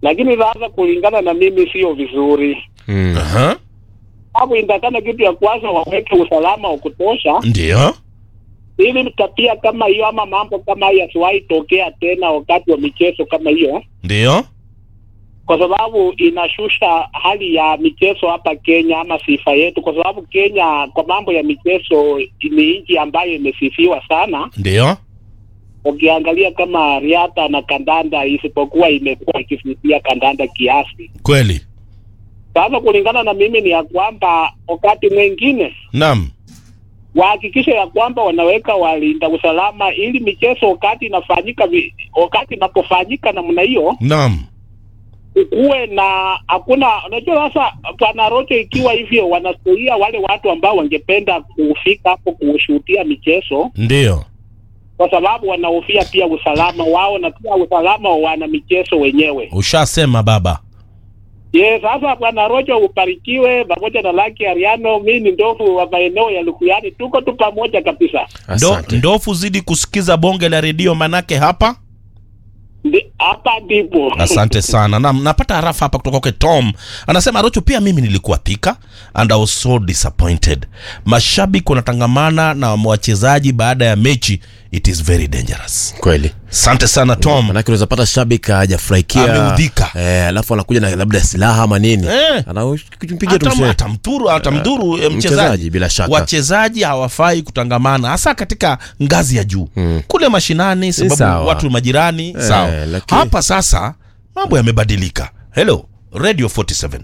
lakini sasa kulingana na mimi sio vizuri, Mm. Aha. sababu inatakana kitu ya kwanza waweke usalama wa kutosha, Ndio. ili tabia kama hiyo ama mambo kama hayo yasiwahi tokea tena wakati wa michezo kama hiyo, Ndio. kwa sababu inashusha hali ya michezo hapa Kenya ama sifa yetu, kwa sababu Kenya kwa mambo ya michezo ni nchi ambayo imesifiwa sana. Ndio. Ukiangalia kama riadha na kandanda, isipokuwa imekuwa ikisifia kandanda kiasi. Kweli. Sasa kulingana na mimi ni ya kwamba wakati mwingine Naam. wahakikishe ya kwamba wanaweka walinda usalama ili michezo wakati inafanyika vi- wakati inapofanyika namna hiyo Naam. kuwe na hakuna unajua sasa bwana Rocho ikiwa hivyo wanazuia wale watu ambao wangependa kufika hapo kushuhudia michezo Ndio. kwa sababu wanahofia pia usalama wao na pia usalama wa wana michezo wenyewe. Ushasema baba. Ye, sasa bwana Rocho ubarikiwe pamoja na Lucky Ariano. Mimi ni ndovu wa maeneo ya Lukuyani, tuko tu pamoja kabisa. Ndo, Asante. ndofu zidi kusikiza bonge la redio manake hapa. Ndi- Hapa ndipo Asante sana. Na napata harafa hapa kutoka kwake Tom. Anasema Rocho, pia mimi nilikuwa thika and I was so disappointed. Mashabiki wanatangamana na wachezaji baada ya mechi. It is very dangerous. Kweli. Asante sana Tom. Manake unaweza pata shabiki hajafurahikia. Ameudhika. Eh, alafu anakuja na labda silaha ama nini. Eh. Anampigia tu Hata- msee. atamdhuru atamdhuru eh, mchezaji, mchezaji bila shaka. wachezaji hawafai kutangamana hasa katika ngazi ya juu Mm. kule mashinani sababu sawa. watu majirani Eh, sawa lakini- hapa sasa mambo yamebadilika hello radio 47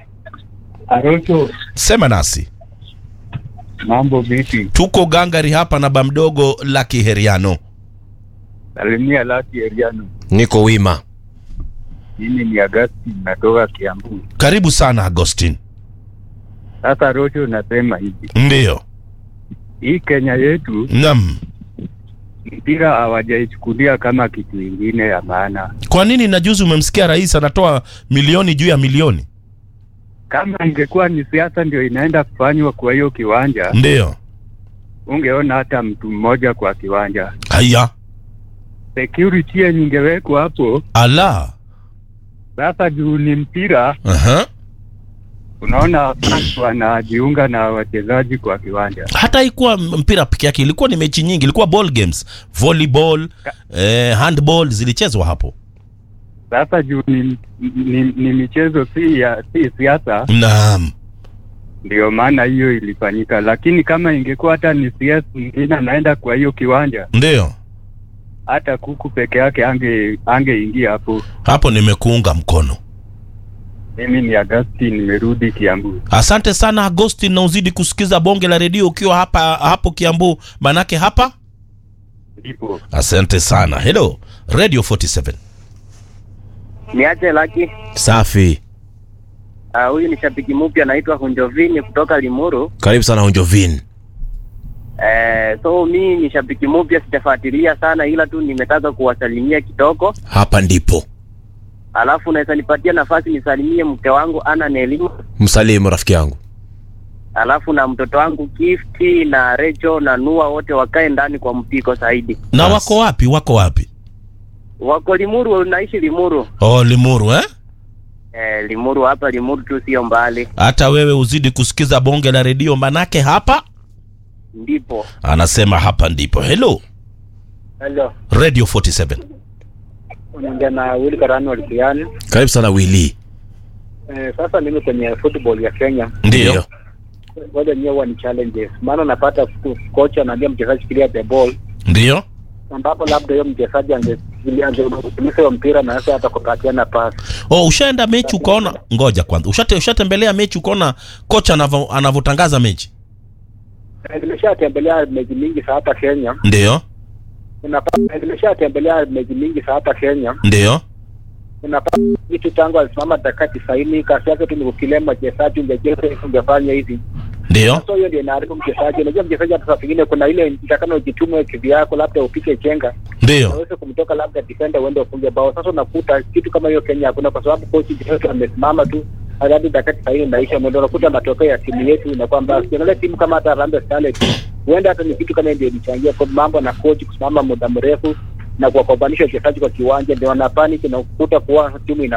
Arocho, sema nasi mambo vipi? tuko gangari hapa na bamdogo la kiheriano Salimia Laki Eriano. Niko wima. Mimi ni Agasti, natoka Kiambu. karibu sana agostin Sasa Rocho, nasema hivi, ndiyo hii Kenya yetu nam mpira hawajaichukulia kama kitu ingine ya maana. kwa nini na juzi umemsikia rais anatoa milioni juu ya milioni Kama ingekuwa ni siasa ndio inaenda kufanywa kwa hiyo kiwanja, ndiyo ungeona hata mtu mmoja kwa kiwanja. haya Security yenye ingewekwa hapo. ala Sasa juu ni mpira, Aha. unaona watu wanajiunga na wachezaji kwa kiwanja. hata ikuwa mpira peke yake ilikuwa ni mechi nyingi ilikuwa ball games volleyball eh, handball zilichezwa hapo Sasa juu ni, ni, ni michezo si ya si siasa, naam ndio maana hiyo ilifanyika. Lakini kama ingekuwa hata ni siasa mwingine anaenda kwa hiyo kiwanja, ndio hata kuku peke yake ange angeingia hapo. hapo nimekuunga mkono Mimi ni Agasti, nimerudi Kiambu. asante sana agostin na uzidi kusikiza bonge la redio ukiwa hapa hapo kiambu manake hapa Ndipo asante sana hello radio 47 Niache Laki. Safi. Ah, Huyu ni shabiki mpya anaitwa Hunjovini kutoka Limuru. Karibu sana Honjovin. Eh, so mi ni shabiki mpya, sijafuatilia sana, ila tu nimetaka kuwasalimia kidogo, Hapa ndipo. alafu unaweza nipatia nafasi nisalimie mke wangu Ana Nelima, Msalimu rafiki yangu. alafu na mtoto wangu Gifti na Recho na Nua, wote wakae ndani kwa mpiko zaidi. na Yes. wako wapi wako wapi Wako Limuru, naishi Limuru. oh limuru eh Eh, Limuru hapa Limuru tu sio mbali, hata wewe uzidi kusikiza bonge la redio manake hapa ndipo. anasema hapa ndipo hello Hello, radio 47 unaongea na Willy Karani Walikiani. Karibu sana Willy. Eh, sasa mimi kwenye football ya Kenya ndio ngoja nyewe huwa ni challenges, maana unapata ku- kocha anaambia mchezaji clear the ball, ndio ambapo labda hiyo mchezaji ange- angeutumisa hiyo mpira na sasa hata kupatiana pasi. oh ushaenda mechi ukaona ngoja kwanza ushate ushatembelea mechi ukaona kocha anavo- anavyotangaza mechi Eh, Nimeshatembelea mechi mingi za hapa Kenya, ndio unapata eh, nimeshatembelea mechi mingi za hapa Kenya, ndio unapata kitu tangu alisimama dakika tisaini, kazi yake tu ni kukilema mchezaji, ungecheza hivi, ungefanya hivi ndio So hiyo ndio inaharibu mchezaji. Unajua mchezaji hata saa pengine kuna ile itakana ujitume kivyako, labda upike chenga ndio aweze kumtoka labda defender uende ufunge bao. Sasa unakuta kitu kama hiyo Kenya hakuna, kwa sababu kochi yetu amesimama tu hadi dakika tisaini inaisha, ndio unakuta matokeo ya timu yetu inakuwa mbaya. Ukiangalia timu kama hata Harambee Starlets, huenda hata ni kitu kama hiyo ndio ilichangia kwa mambo na kochi kusimama muda mrefu na kuwakobanisha wachezaji kwa kiwanja, ndio wanapanic na kukuta kuwa timu ina